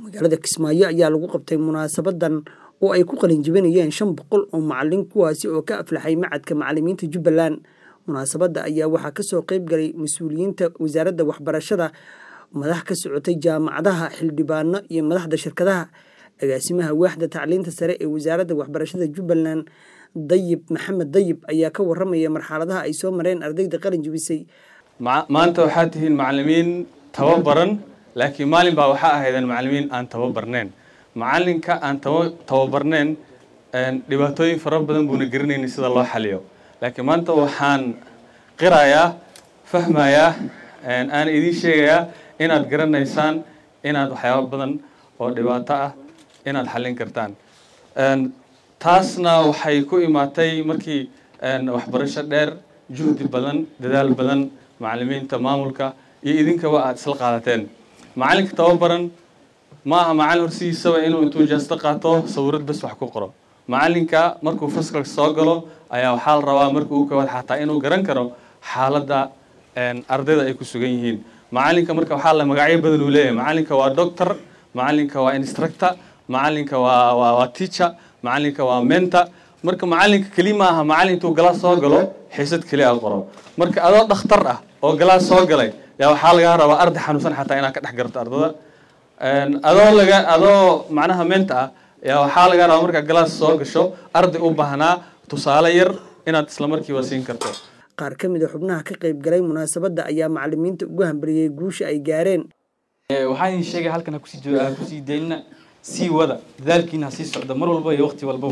magaalada kismaayo ayaa lagu qabtay munaasabadan oo ay ku qalinjibinayeen shan boqol oo macalin kuwaasi oo ka aflaxay macadka macalimiinta jubbaland munaasabadda ayaa waxaa kasoo qeyb galay mas-uuliyiinta wasaaradda waxbarashada madax ka socotay jaamacadaha xildhibaano iyo madaxda shirkadaha agaasimaha waaxda tacliinta sare ee wasaaradda waxbarashada jubbaland dayib maxamed dayib ayaa ka waramaya marxaladaha ay soo mareen ardayda qalin jibisay maanta waxaad tihiin macalimiin tababaran laakiin maalin baa waxaa ahaydeen macalimiin aan tababarneen macalinka aan tababarneen dhibaatooyin fara badan buuna garanaynin sida loo xaliyo laakiin maanta waxaan qirayaa fahmayaa aan idiin sheegayaa inaad garanaysaan inaad waxyaaba badan oo dhibaato ah inaad xallin kartaan taasna waxay ku imaatay markii waxbarasho dheer juhdi badan dadaal badan macalimiinta maamulka iyo idinkaba aada isla qaadateen macalinka tababaran ma aha macalin horsidiisaba inuu intuu jaasto qaato sawirad bas wax ku qoro macalinka markuu faskalka soo galo ayaa waxaa la rabaa markuu u kawaad xataa inuu garan karo xaaladda ardayda ay ku sugan yihiin macalinka marka waxaa la magacyo badan uu leeyahay macalinka waa doctor macalinka waa instructor macalinka waa waa waa teacher macalinka waa mentor marka macalinka keli ma aha macalin intuu galaas soo galo xiisad keli a qoro marka adoo dhakhtar ah oo galaas soo galay yaa waxaa lagaa rabaa arday xanuunsan xataa inaad ka dhex garto ardada adoo laga adoo macnaha menta ah yaa waxaa lagaa rabaa markaa galaas soo gasho arday u baahnaa tusaale yar inaad isla markiiba siin karto qaar ka mid a xubnaha ka qayb galay munaasabadda ayaa macalimiinta ugu hambaliyey guusha ay gaareen waxaan idin sheegay halkan ha kusii ha kusii daynina sii wada dadaalkiina ha sii socda mar walba iyo waqti walbaba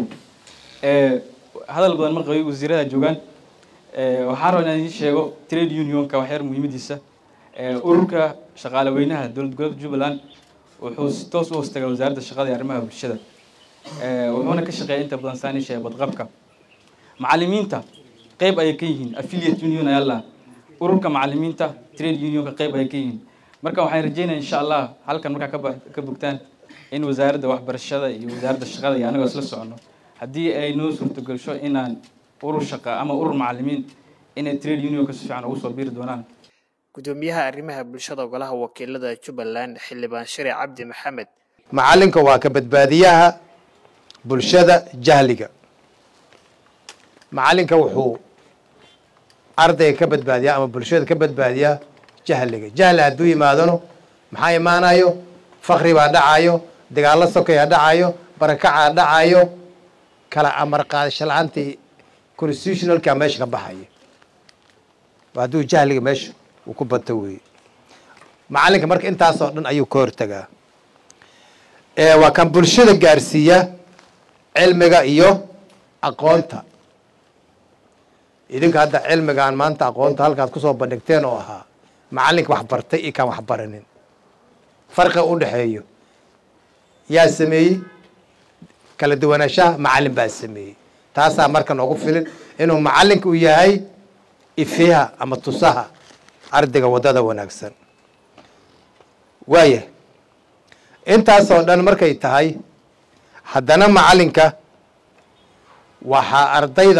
hadal badan ma qabay wasiirada joogaan waxaan rabaa inaan idin sheego trade unionka waxyar muhiimadiisa ururka shaqaale weynaha dowlad goboleedka jubbaland wuxuu si toos u hoostagaa wasaaradda shaqada iyo arrimaha bulshada wuxuuna ka shaqeeya inta badan saan isheega badqabka macalimiinta qeyb ayay ka yihiin affiliate union ayaa laha ururka macalimiinta trade unionka qeyb ayay ka yihiin marka waxaan rajeynaya insha allah halkan markaa ka ka bogtaan in wasaaradda waxbarashada iyo wasaaradda shaqada iyo anagoo isla socono haddii ay noo suurtagasho inaan urur shaqa ama urur macalimiin inay trade unionka si fiican ugu soo biiri doonaan gudoomiyaha arrimaha bulshada golaha wakiilada jubbaland xildhibaan shari cabdi maxamed macalinka waa ka badbaadiyaha bulshada jahliga macalinka wuxuu ardayga ka badbaadiyaa ama bulshada ka badbaadiyaa jahliga jahli hadduu yimaadano maxaa imaanayo fakri baa dhacayo dagaallo sokaya dhacayo barakacaa dhacayo kala amar qaadasho la-aantii constitutionalka meesha ka baxaya hadduu jahliga meesha uu ku banta weeye macalinka marka intaasoo dhan ayuu ka hortagaa waa kan bulshada gaarsiiya cilmiga iyo aqoonta idinka hadda cilmigaan maanta aqoonta halkaad kusoo bandhigteen oo ahaa macalinka wax bartay iyo kaan wax baranin farqiga u dhexeeyo yaa sameeyey kala duwanaanshaha macalin baa sameeyey taasaa marka noogu filin inuu macalinka uu yahay ifiha ama tusaha ardayga waddada wanaagsan waaya intaasoo dhan markay tahay haddana macalinka waxaa ardayda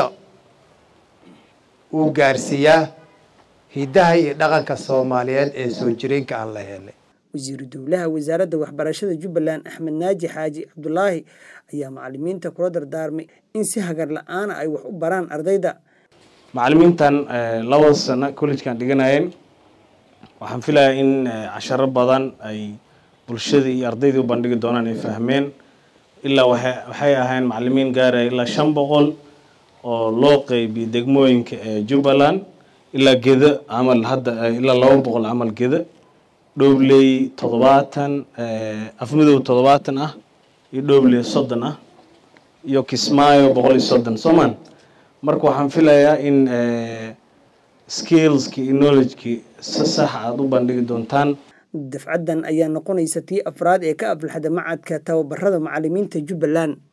uu gaarsiiyaa hiddaha iyo dhaqanka soomaaliyeed ee soo jireenka aan la helay wasiiru dowlaha wasaaradda waxbarashada jubbaland axmed naaji xaaji cabdulaahi ayaa macalimiinta kula dardaarmay in si hagar la-aana ay wax u baraan ardayda macalimiintan labada sano collegekan dhiganayeen waxaan filayaa in casharo badan ay bulshadii iyo ardaydii u bandhigi doonaan ay fahmeen ilaa waxay ahayn macalimiin gaaraya ilaa shan boqol oo loo qeybiyo degmooyinka ee jubbaland ilaa gedo camal hadda ilaa laba boqol camal gedo dhowley toddobaatan afmadow toddobaatan ah iyo dhowley soddon ah iyo kismaayo boqol iyo soddon soomaan marka waxaan filayaa in skillski iyo knowledgekii si sax aada u bandhigi doontaan dafcaddan ayaa noqonaysa tii afraad ee ka aflaxda macadka tababarada macalimiinta jubbaland